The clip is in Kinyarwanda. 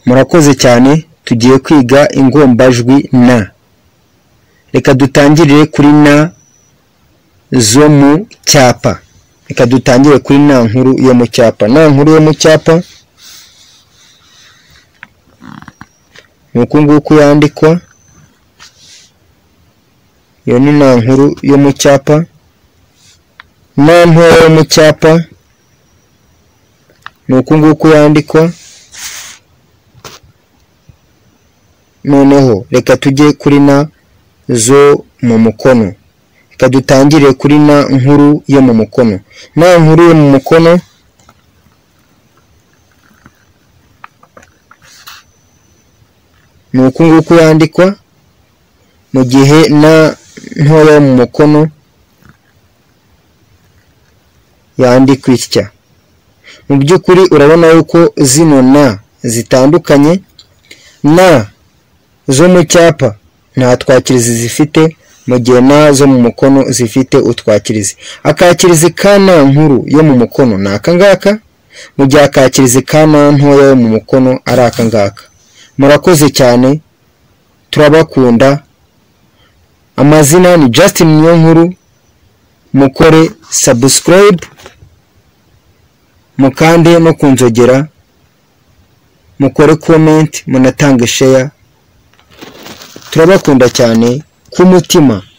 Murakoze cyane. Tugiye kwiga ingombajwi N. Reka dutangirire kuri N zo mu cyapa. Reka dutangire kuri N nkuru yo mu cyapa. N nkuru yo mu cyapa ni uku nguku yandikwa. Iyo ni N nkuru yo mu cyapa. N ntoya yo mu cyapa ni uku nguku yandikwa. noneho reka tujye kuri na zo mu mukono reka dutangire kuri na nkuru yo mu mukono na nkuru yo mu mukono ni uku nguku yandikwa mu gihe na ntoya yo mu mukono yandikwa itya mu by'ukuri urabona yuko zino na zitandukanye na zo mu cyapa nta twakirizi zifite mu gihe na zo mu mukono zifite utwakirizi akakirizi ka na nkuru yo mu mukono ni aka ngaka mu gihe akakirizi ka na ntoya yo mu mukono ari aka ngaka murakoze cyane turabakunda amazina ni Justin Niyonkuru mukore subscribe mukande no kunzogera mukore comment munatange share turabakunda cyane ku mutima